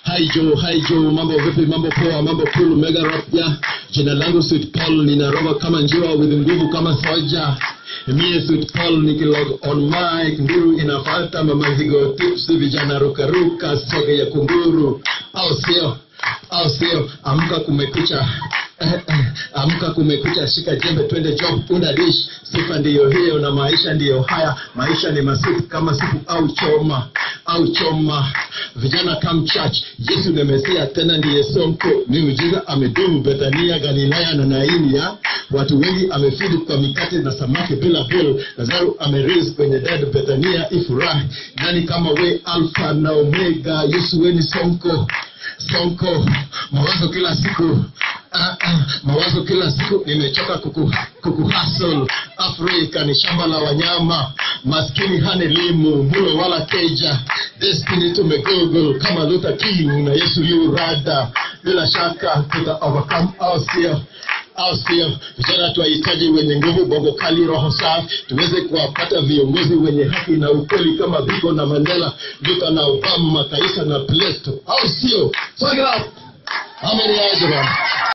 Hi Joe, hi Joe, mambo vipi, mambo poa, mambo cool, mega rap ya. Jina langu Sweet Paul, ninaroga kama njiwa with nguvu kama soja. Mie Sweet Paul nikilog on mic, nduru inafata mamazigo tips, vijana ruka ruka, soge ya kunguru. Au sio? Au sio? Amka kumekucha. Eh, eh, Amka kumekucha, shika jembe, twende job, unda dish. Sifa ndiyo hiyo na maisha ndiyo haya. Maisha ni masupu kama supu au choma au choma. Vijana come church, Yesu ni Mesia, tena ndiye Sonko. Miujiza amedumu Bethania, Galilaya na Naini ya watu wengi amefidi kwa mikate na samaki bila bill. Lazaro amerise kwenye dead, Bethania ifurahi. Nani kama we, Alpha na Omega? Yesu we ni Sonko Sonko, mawazo kila siku ah, ah, mawazo kila siku, nimechoka kuku, kuku hustle. Afrika ni shamba la wanyama, maskini hana elimu, mulo wala keja. Destiny tumegoogle kama Luther King na Yesu yu rada, bila shaka tuta overcome au sio? au sio? Vijana tunahitaji wenye nguvu, bongo kali, roho safi, tuweze kuwapata viongozi wenye haki na ukweli kama Biko na Mandela, Luther na Obama, Kaisa na Plato, au sio? Swag it up. How many eyes around?